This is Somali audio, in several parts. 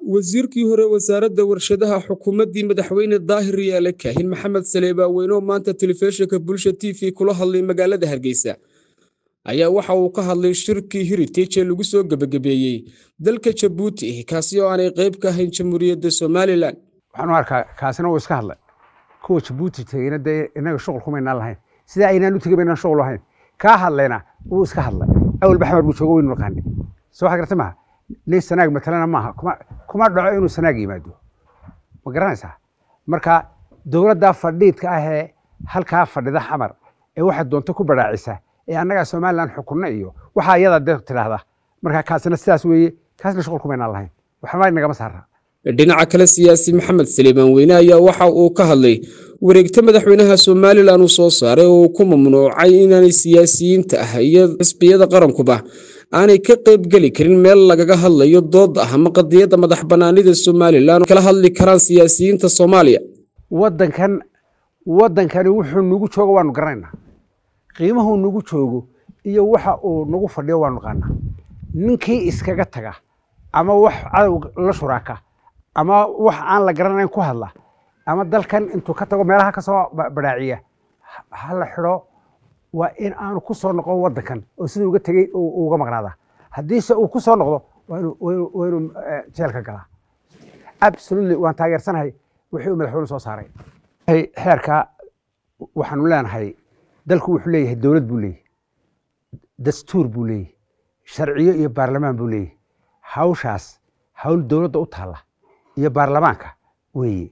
wasiirkii hore wasaaradda warshadaha xukuumaddii madaxweyne daahir yaale kaahin maxamed saleebaaweyn oo maanta telefishinka bulsha t v kula hadlay magaalada hargeysa ayaa waxa uu ka hadlay shirkii heritage ee lagu soo gebagabeeyey dalka jabuuti kaasi oo aanay qayb ka ahayn jamhuuriyadda somalilan waxaan u arkaa kaasina uu iska hadlay kuwa jabuuti tegeyna dee inaga shuqul kumaynaan lahayn sidaa aynaan u tegin baynaan shuqul lahayn kaa hadlayna wuu iska hadlay awalba xamar buu joogo waynu naqaani soo waxa garta maaha nin sanaag matalana maaha kuma kuma dhaco inuu sanaag yimaado ma garanaysaa marka dowladda fadhiidka ah ee halkaa fadhida xamar ee waxaad doonto ku badhaacisa ee annagaa somalilan xukunna iyo waxaa iyada de tidhaahda marka kaasina sidaas weeye kaasna shuqul kumaynaan lahayn waxba inagama saara dhinaca kale siyaasi maxamed saliibaan weyne ayaa waxa uu ka hadlay wareegta madaxweynaha somalilan uu soo saaray oo uu ku mamnuucay inaanay siyaasiyiinta ah iyo xisbiyada qarankuba aanay ka qaybgeli karin meel lagaga hadlayo dooda ah ama qadiyadda madax bannaanida somalilan kala hadli karaan siyaasiyiinta soomaaliya waddankan waddankani wuxuu nagu joogo waanu garanaynaa qiimuhuu nagu joogo iyo waxa uu nagu fadhiyo waanu naqaanaa ninkii iskaga taga ama wax cadow la shuraaka ama wax aan la garanayn ku hadla ama dalkan intuu ka tago meelaha ka soo badhaaciya ha la xidho waa in aanu ku soo noqon waddankan oo siduu uga tegey uga maqnaadaa haddiise uu ku soo noqdo waa inuu jeelka galaa absolutely waan taageersanahay wixii uu madaxweyne soo saaray xeerka waxaanu leenahay dalku wuxuu leeyahay dowlad buu leeyahay dastuur buu leeyahay sharciyo iyo baarlamaan buu leeyahay hawshaas hawl dowladda u taalla iyo baarlamaanka weeye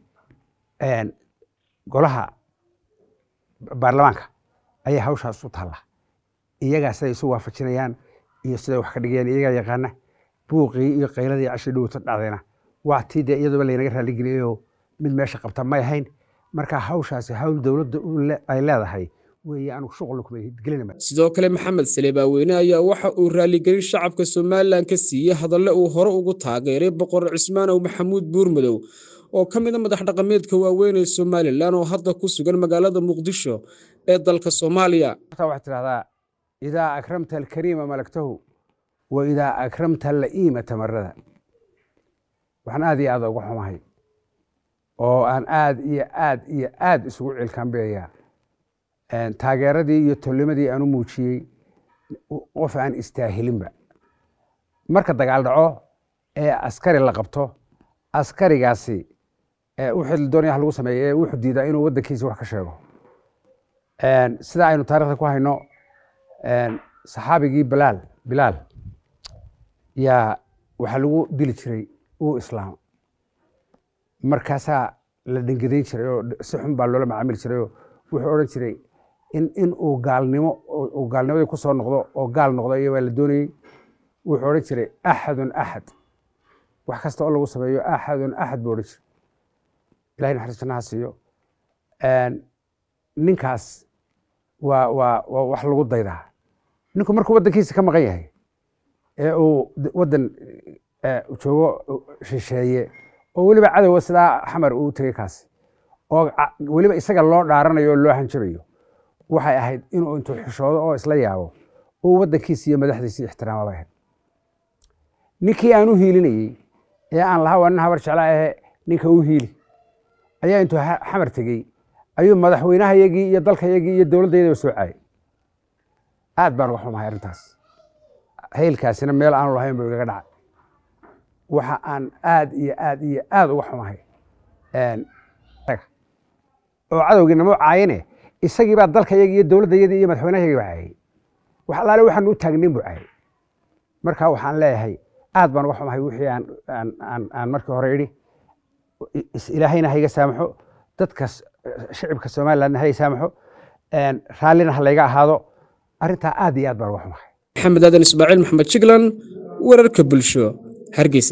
golaha baarlamaanka ayaa hawshaas u taalla iyagaa siday isu waafajinayaan iyo siday wax ka dhigayaan iyagaa yaqaana buuqii iyo qayladii cashii dhowta dhacdayna waa tii dee iyaduba laynaga raalligeliyayoo mid meesha qabta may ahayn marka hawshaasi hawl dowladda ay leedahay weeye anugu shuqulna kuma gelinama sidoo kale maxamed saleebaaweyne ayaa waxa uu raaligelin shacabka somalilan ka siiyey hadalle uu hore ugu taageeray boqor cismaanow maxamuud buurmadow oo ka mida madax dhaqameedka waaweyn ee somalilan oo hadda ku sugan magaalada muqdisho ee dalka soomaaliya waxaad tidhahdaa idaa akramta alkariima malagtahu wa idaa akramta la'iima tamarada waxaan aad iyo aad uga xumahay oo aan aad iyo aad iyo aad isugu cilkaanbeeyaa taageeradii iyo tolnimadii aan u muujiyey qof aan istaahilinba marka dagaal dhaco ee askari la qabto askarigaasi wixii la doonaya lagu sameeyo ee wuxuu diidaa inuu waddankiisa wax ka sheego sida aynu taarikhda ku hayno saxaabigii bilaal bilaal yaa waxaa lagu dili jiray uu islaam markaasaa la dhengadayn jiray oo si xun baa loola macaamili jiray oo wuxuu odhan jiray in in uu gaalnimo uu gaalnimadii ku soo noqdo oo gaal noqdo iyo baa la doonayey wuxuu odhan jiray axadun axad wax kasta oo lagu sameeyo axadun axad buu odhan jiray ilahay naxariis jannaha siiyo ninkaas waa waa waa wax lagu daydaa ninku markuu waddankiisa ka maqan yahay ee uu waddan joogo shisheeye oo weliba cadowga sidaa xamar uu tegey kaasi oo weliba isaga loo dhaaranayo oo loo hanjabayo waxay ahayd inuu intuu xishoodo oo isla yaabo uu waddankiisi iyo madaxdiisi ixtiraama bay ahayd ninkii aan u hiilinayey ee aan lahaa waa nin habar jeclaa ahe ninka u hiili ayaa intuu xamar tegey ayuu madaxweynahayagii iyo dalkayagii iyo dowladdayadaba soo caayay aad baan uga xumahay arrintaas haylkaasina meel aanu lahayn buu igaga dhacay waxa aan aad iyo aad iyo aad uga xumahay oo cadowgii namo caayane isagii baa dalkayagii iyo dowladdayadii iyo madaxweynahayagii baa caayay wax allaale waxaanu u taagnayn buu caayay marka waxaan leeyahay aad baan uga xumahay wixii aan aan aan markii hore idhi ilaahayna hayga saamaxo dadka shicibka somalilandna hay saamaxo raallina ha layga ahaado arrintaa aad iyo aad baan uga xumahay maxamed aadan ismaaciil maxamed jiglan wararka bulsho hargeysa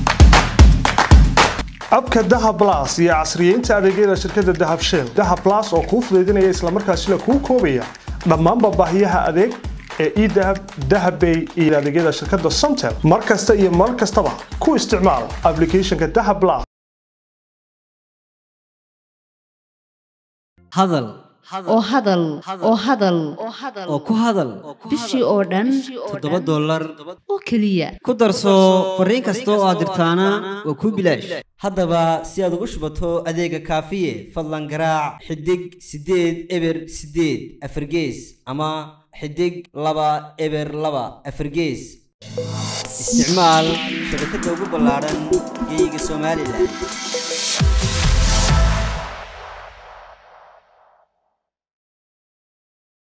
abka dahab las iyo casriyeynta adeegyada shirkadda dahab shell dahab las oo kuu fudaydinaya islamarkaasina kuu koobaya dhammaanba baahiyaha adeeg ee edahab dahabbay iyo adeegyada shirkadda somtel mar kasta iyo mar kastaba ku isticmaal aplicathonka dahab las hadal oo hadal oo hadal oo ku hadal bishii oo dhan toddoba dollar oo keliya ku darso fariin kasta oo aad dirtaana waa kuu bilaash haddaba si aad ugu shubato adeega kaafiye fadlan garaac xidig siddeed eber siddeed afargees ama xidig laba eber laba afargees isticmaal shabakadda ugu ballaadhan geyga somalilan